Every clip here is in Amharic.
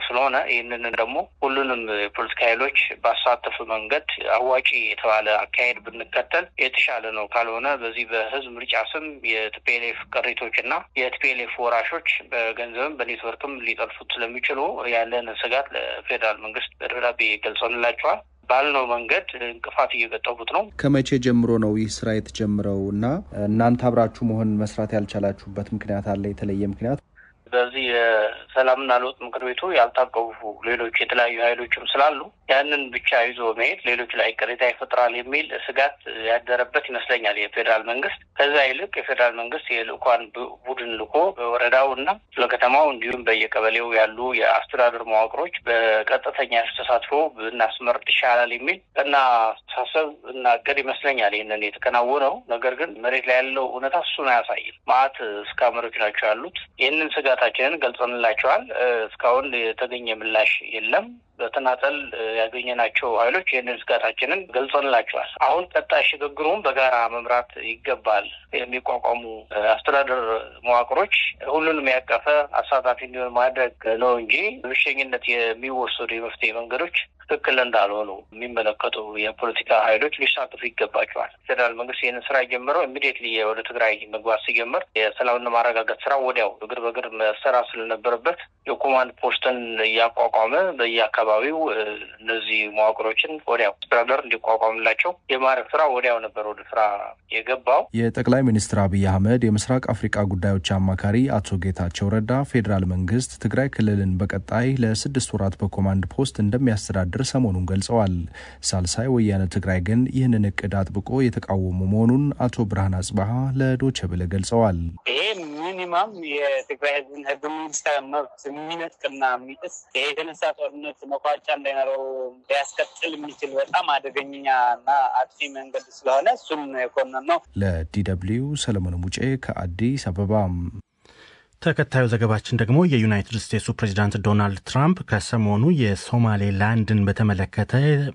ስለሆነ ይህንን ደግሞ ሁሉንም የፖለቲካ ኃይሎች ባሳተፉ መንገድ አዋጪ የተባለ አካሄድ ብንከተል የተሻለ ነው። ካልሆነ በዚህ በህዝብ ምርጫ ስም የቲፒኤልኤፍ ቅሪቶች እና የቲፒኤልኤፍ ወራሾች በገንዘብም በኔትወርክም ሊጠልፉት ስለሚችሉ ያለን ስጋት ለፌዴራል መንግስት በደብዳቤ ገልጸንላቸዋል። ባልነው መንገድ እንቅፋት እየገጠሙት ነው። ከመቼ ጀምሮ ነው ይህ ስራ የተጀመረው እና እናንተ አብራችሁ መሆን መስራት ያልቻላችሁበት ምክንያት አለ? የተለየ ምክንያት? በዚህ የሰላምና ለውጥ ምክር ቤቱ ያልታቀፉ ሌሎች የተለያዩ ኃይሎችም ስላሉ ያንን ብቻ ይዞ መሄድ ሌሎች ላይ ቅሬታ ይፈጥራል የሚል ስጋት ያደረበት ይመስለኛል የፌዴራል መንግስት። ከዛ ይልቅ የፌዴራል መንግስት የልኡካን ቡድን ልኮ በወረዳው እና ለከተማው እንዲሁም በየቀበሌው ያሉ የአስተዳደር መዋቅሮች በቀጥተኛ ተሳትፎ ብናስመርጥ ይሻላል የሚል እና አስተሳሰብ እና እቅድ ይመስለኛል ይህንን የተከናወነው። ነገር ግን መሬት ላይ ያለው እውነታ እሱን አያሳይም። ማአት እስካመሮች ናቸው ያሉት። ይህንን ስጋታችንን ገልጸንላቸዋል። እስካሁን የተገኘ ምላሽ የለም። በተናጠል ያገኘናቸው ኃይሎች ይህንን ስጋታችንን ገልጸንላቸዋል። አሁን ቀጣይ ሽግግሩን በጋራ መምራት ይገባል። የሚቋቋሙ አስተዳደር መዋቅሮች ሁሉንም ያቀፈ አሳታፊ እንዲሆን ማድረግ ነው እንጂ ብቸኝነት የሚወሰዱ የመፍትሄ መንገዶች ትክክል እንዳልሆኑ የሚመለከቱ የፖለቲካ ኃይሎች ሊሳተፉ ይገባቸዋል። ፌዴራል መንግስት ይህንን ስራ የጀመረው ኢሚዲየትሊ ወደ ትግራይ መግባት ሲጀምር የሰላምና ማረጋጋት ስራ ወዲያው እግር በእግር መሰራት ስለነበረበት የኮማንድ ፖስትን እያቋቋመ በየአካባቢው እነዚህ መዋቅሮችን ወዲያው አስተዳደር እንዲቋቋምላቸው የማድረግ ስራ ወዲያው ነበር ወደ ስራ የገባው። የጠቅላይ ሚኒስትር አብይ አህመድ የምስራቅ አፍሪካ ጉዳዮች አማካሪ አቶ ጌታቸው ረዳ ፌዴራል መንግስት ትግራይ ክልልን በቀጣይ ለስድስት ወራት በኮማንድ ፖስት እንደሚያስተዳድር ሰሞኑን ገልጸዋል። ሳልሳይ ወያነ ትግራይ ግን ይህንን እቅድ አጥብቆ የተቃወሙ መሆኑን አቶ ብርሃን አጽባሀ ለዶቼ ቬለ ገልጸዋል። ይሄ ሚኒማም የትግራይ ህዝብን ህገ መንግስታዊ መብት የሚነጥቅና የሚጥስ ይሄ የተነሳ ጦርነት መቋጫ እንዳይኖረው ሊያስቀጥል የሚችል በጣም አደገኛ እና አጥፊ መንገድ ስለሆነ እሱም የኮነን ነው። ለዲ ደብልዩ ሰለሞን ሙጬ ከአዲስ አበባ። ተከታዩ ዘገባችን ደግሞ የዩናይትድ ስቴትሱ ፕሬዚዳንት ዶናልድ ትራምፕ ከሰሞኑ የሶማሌላንድን በተመለከተ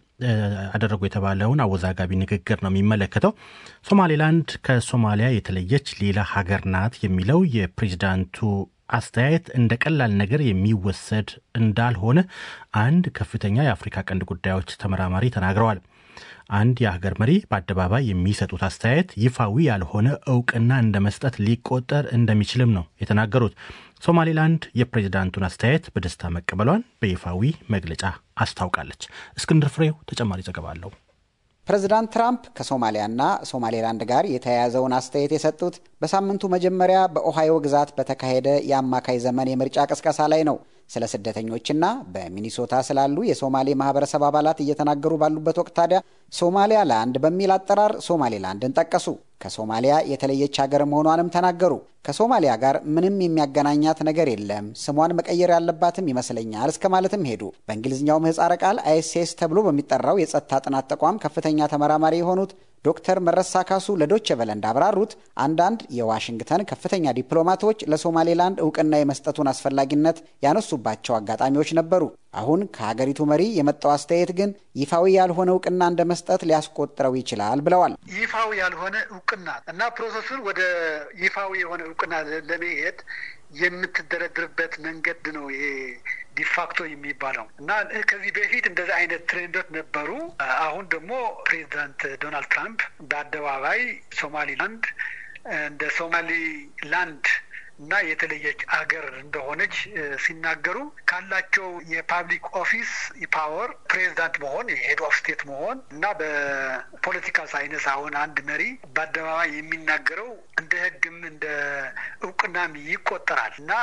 አደረጉ የተባለውን አወዛጋቢ ንግግር ነው የሚመለከተው። ሶማሌላንድ ከሶማሊያ የተለየች ሌላ ሀገር ናት የሚለው የፕሬዚዳንቱ አስተያየት እንደ ቀላል ነገር የሚወሰድ እንዳልሆነ አንድ ከፍተኛ የአፍሪካ ቀንድ ጉዳዮች ተመራማሪ ተናግረዋል። አንድ የሀገር መሪ በአደባባይ የሚሰጡት አስተያየት ይፋዊ ያልሆነ እውቅና እንደ መስጠት ሊቆጠር እንደሚችልም ነው የተናገሩት። ሶማሌላንድ የፕሬዚዳንቱን አስተያየት በደስታ መቀበሏን በይፋዊ መግለጫ አስታውቃለች። እስክንድር ፍሬው ተጨማሪ ዘገባ አለው። ፕሬዚዳንት ትራምፕ ከሶማሊያና ሶማሌላንድ ጋር የተያያዘውን አስተያየት የሰጡት በሳምንቱ መጀመሪያ በኦሃዮ ግዛት በተካሄደ የአማካይ ዘመን የምርጫ ቅስቀሳ ላይ ነው። ስለ ስደተኞችና በሚኒሶታ ስላሉ የሶማሌ ማህበረሰብ አባላት እየተናገሩ ባሉበት ወቅት ታዲያ ሶማሊያ ላንድ በሚል አጠራር ሶማሌላንድን ጠቀሱ። ከሶማሊያ የተለየች ሀገር መሆኗንም ተናገሩ። ከሶማሊያ ጋር ምንም የሚያገናኛት ነገር የለም፣ ስሟን መቀየር ያለባትም ይመስለኛል እስከ ማለትም ሄዱ። በእንግሊዝኛው ምህጻረ ቃል አይኤስኤስ ተብሎ በሚጠራው የጸጥታ ጥናት ተቋም ከፍተኛ ተመራማሪ የሆኑት ዶክተር መረሳ ካሱ ለዶቼ ቬለ እንዳብራሩት አንዳንድ የዋሽንግተን ከፍተኛ ዲፕሎማቶች ለሶማሌላንድ እውቅና የመስጠቱን አስፈላጊነት ያነሱባቸው አጋጣሚዎች ነበሩ። አሁን ከሀገሪቱ መሪ የመጣው አስተያየት ግን ይፋዊ ያልሆነ እውቅና እንደ መስጠት ሊያስቆጥረው ይችላል ብለዋል። ይፋዊ ያልሆነ እውቅና እና ፕሮሰሱን ወደ ይፋዊ የሆነ እውቅና ለመሄድ የምትደረድርበት መንገድ ነው ይሄ ዲፋክቶ የሚባለው እና ከዚህ በፊት እንደዚህ አይነት ትሬንዶች ነበሩ። አሁን ደግሞ ፕሬዚዳንት ዶናልድ ትራምፕ በአደባባይ ሶማሊላንድ እንደ ሶማሊላንድ እና የተለየች አገር እንደሆነች ሲናገሩ ካላቸው የፓብሊክ ኦፊስ ፓወር ፕሬዚዳንት መሆን የሄድ ኦፍ ስቴት መሆን እና በፖለቲካል ሳይንስ አሁን አንድ መሪ በአደባባይ የሚናገረው እንደ ሕግም እንደ እውቅናም ይቆጠራል እና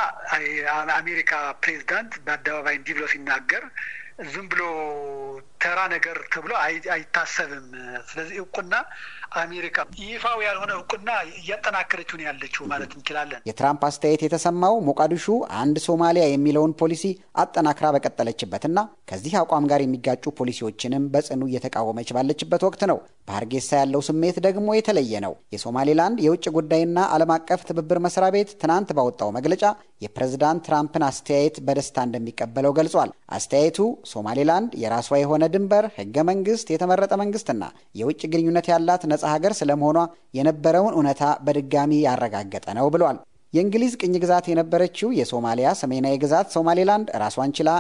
አሜሪካ ፕሬዚዳንት በአደባባይ እንዲህ ብሎ ሲናገር ዝም ብሎ ተራ ነገር ተብሎ አይታሰብም። ስለዚህ እውቅና አሜሪካ ይፋው ያልሆነ እውቅና እያጠናከረችው ነው ያለችው ማለት እንችላለን። የትራምፕ አስተያየት የተሰማው ሞቃዲሹ አንድ ሶማሊያ የሚለውን ፖሊሲ አጠናክራ በቀጠለችበትና ከዚህ አቋም ጋር የሚጋጩ ፖሊሲዎችንም በጽኑ እየተቃወመች ባለችበት ወቅት ነው። በሀርጌሳ ያለው ስሜት ደግሞ የተለየ ነው። የሶማሌላንድ የውጭ ጉዳይና ዓለም አቀፍ ትብብር መስሪያ ቤት ትናንት ባወጣው መግለጫ የፕሬዝዳንት ትራምፕን አስተያየት በደስታ እንደሚቀበለው ገልጿል። አስተያየቱ ሶማሌላንድ የራሷ የሆነ ድንበር፣ ህገ መንግስት፣ የተመረጠ መንግስትና የውጭ ግንኙነት ያላት ነጻ ሀገር ስለመሆኗ የነበረውን እውነታ በድጋሚ ያረጋገጠ ነው ብሏል። የእንግሊዝ ቅኝ ግዛት የነበረችው የሶማሊያ ሰሜናዊ ግዛት ሶማሌላንድ ራሷን ችላ